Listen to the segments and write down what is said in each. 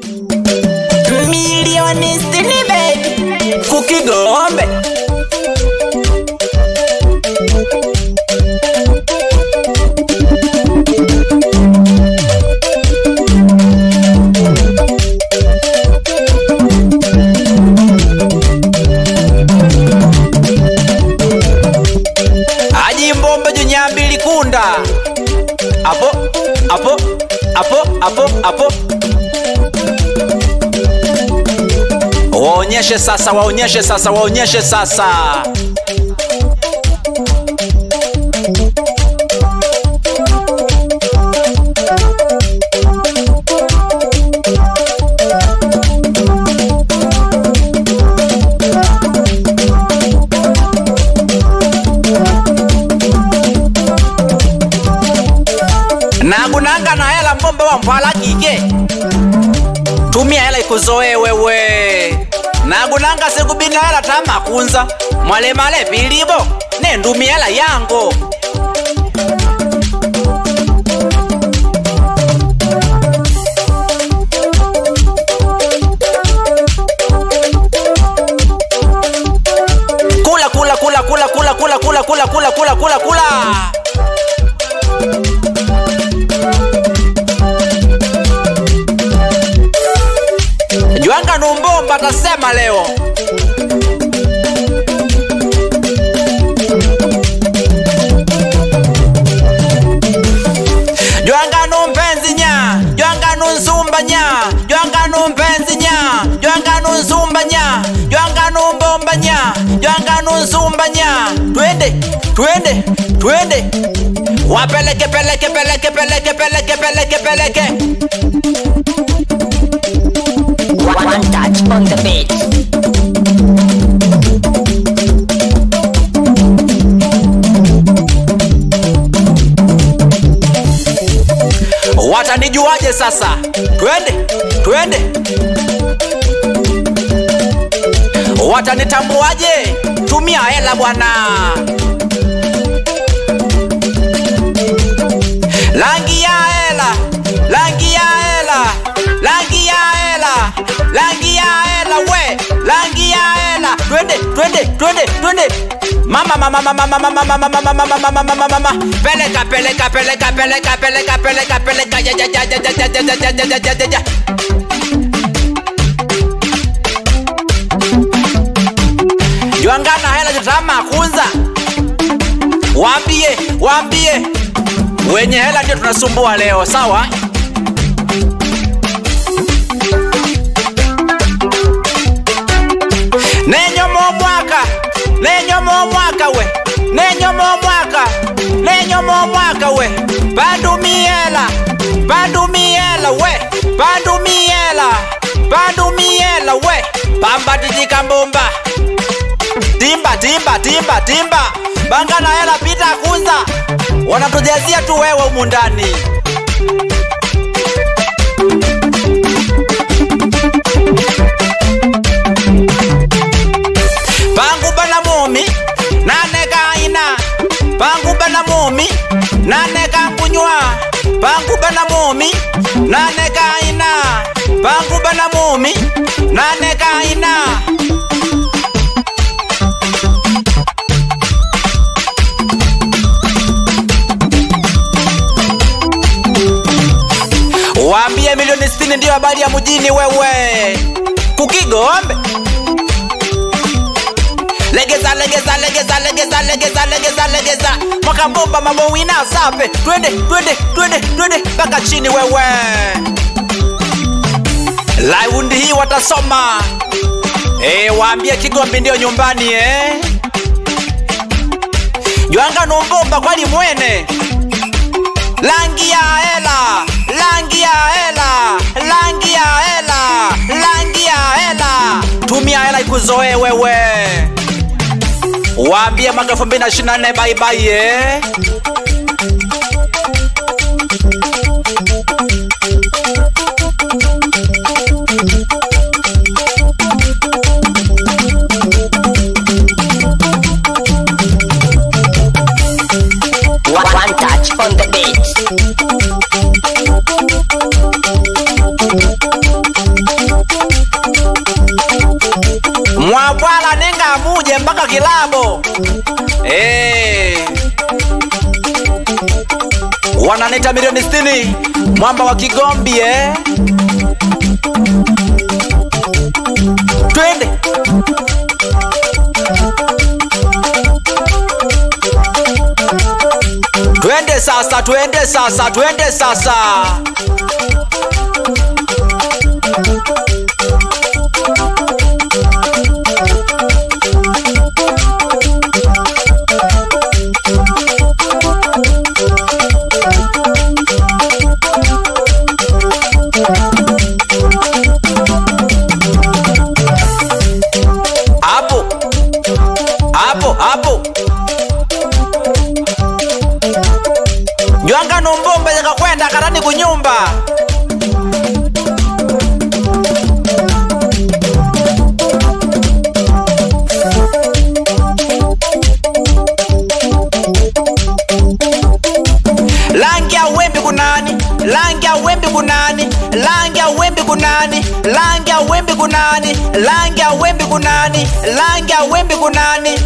milioni sitini baby kukigombe ajimbombe junyambili kunda apo apo apo apo apo waonyeshe sasa waonyeshe sasa waonyeshe sasa nagunanga na hela mbombe wa mpwala kike tumia hela ikuzoe wewe nagunanga sikubina hela tamakunza mwalemale pilibo nendumi hela yango kula kula kula kula kula kula kula kula kula kula kula kula Jwanga Numbomba atasema leo. Jwanga numpenzi nya, jwanga nunzumba nya, jwanga numpenzi nya, jwanga nunzumba nya, jwanga numbomba nya, jwanga nunzumba nya. Twende, twende, twende. Wapeleke peleke peleke peleke peleke peleke peleke. One touch on the beat. watanijuaje sasa twende twende watanitambuaje tumia hela bwana langi ya hela langi ya hela langi ya hela langi ya hela we langi ya hela twende twende twende twende mama mama mama mama mama mama mama mama mama mama mama peleka peleka peleka peleka peleka peleka peleka ja ja ja ja ja ja ja ja ja ja ja ja ja Jwangana hela jitama kunza waambie waambie wenye hela ndio tunasumbua leo sawa nenyomo mwaka nenyomo mwaka we nenyomo mwaka nenyomo mwaka we bandumiela bandumiela we bandumiela bandumiela we pambatijikambumba timba timba timba timba bangana hela pita kunza wanatujazia tu wewe humu ndani pangu bana mumi nane kaina pangu bana mumi nane kangunywa pangu bana mumi nane kaina pangu bana mumi nane kaina waambie milioni 60 ndiyo habari ya mjini wewe kukigombe legeza legeza legeza legeza legeza legeza legeza mwaka bomba mambo wina sape twende twende twende twende mpaka chini wewe laundi hii watasoma e, waambie kigombe ndiyo nyumbani eh? jwanga numbomba kwali mwene langi ya hela langi ya hela langi ya hela langi ya hela tumia hela ikuzoe wewe waambie mwaka elfu mbili na ishirini na nne baibai eh? One touch on the beat. kilabo hey. wananita milioni 60 mwamba wa kigombi eh? twende twende sasa twende sasa twende sasa hapo hapo hapo jwanga numbumbe yakakwenda karani kunyumba langi ya wembi kunani langi ya wembi kunani langi ya wembi kunani langi ya wembi kunani langi ya wembi kunani langi ya wembi kunani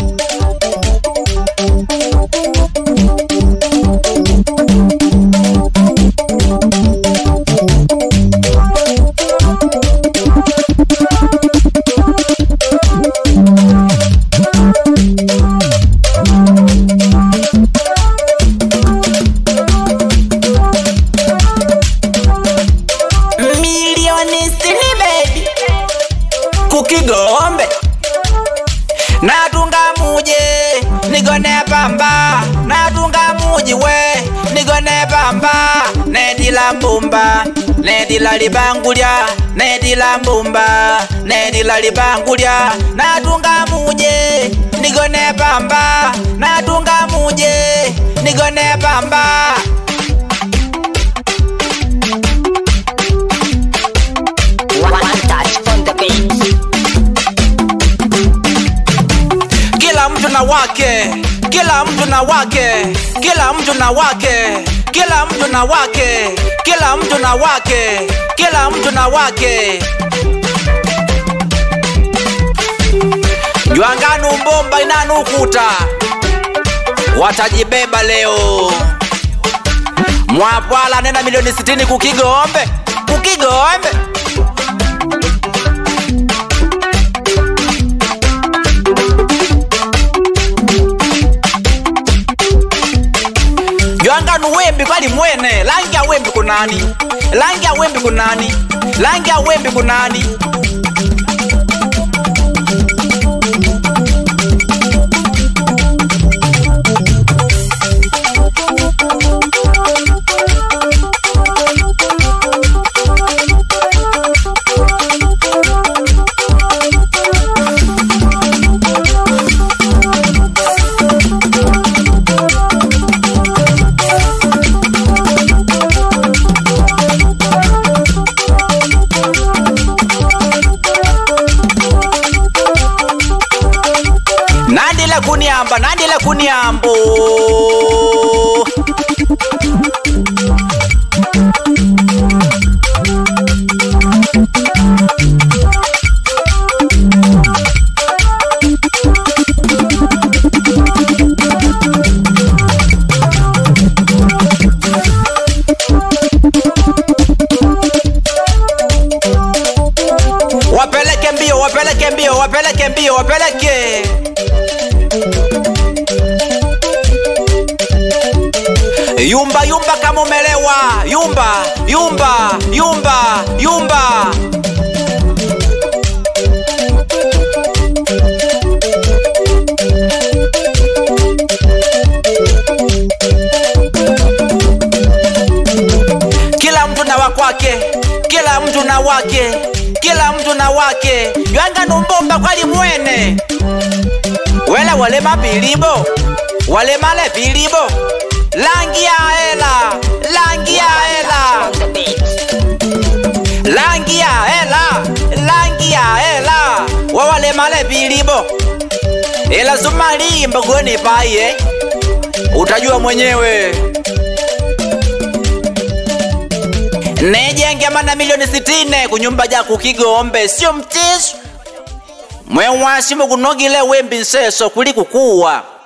milioni sitini bebi kukigombe natunga muje nigone pamba natunga muji we nigone pamba nedila mbumba nedila libangulya nedila mbumba nedila libangulya natunga muje nigone pamba natunga muje nigone pamba One touch on the beat. kila mtu na wake kila mtu na wake kila mtu na wake kila mtu na wake kila mtu na wake kila mtu na wake jwanganu mbomba inanukuta watajibeba leo mwapwala nena milioni 60 kukigombe kukigombe jwanganu wembi kwali mwene langi ya wembi kunani langi ya wembi kunani langi ya wembi kunani nandile kuniamba nandile kuniambo wapeleke mbio wapeleke mbio wapeleke mbio wapeleke yumba yumba kama umelewa yumba yumba yumba yumba kila mtu na wakwake kila mtu na wake kila mtu na wake ywanga numbomba kwali mwene wele walema pilibo walemale pilibo langi ya hela langi ya hela On the beat. langi ya hela langi ya hela wawalemale pilibo ila sumalimba gweni paye utajua mwenyewe nejenge mana milioni sitine kunyumba ja kukigombe sio mtisho mwewasi mukunogile wembi nseso kuli kukuwa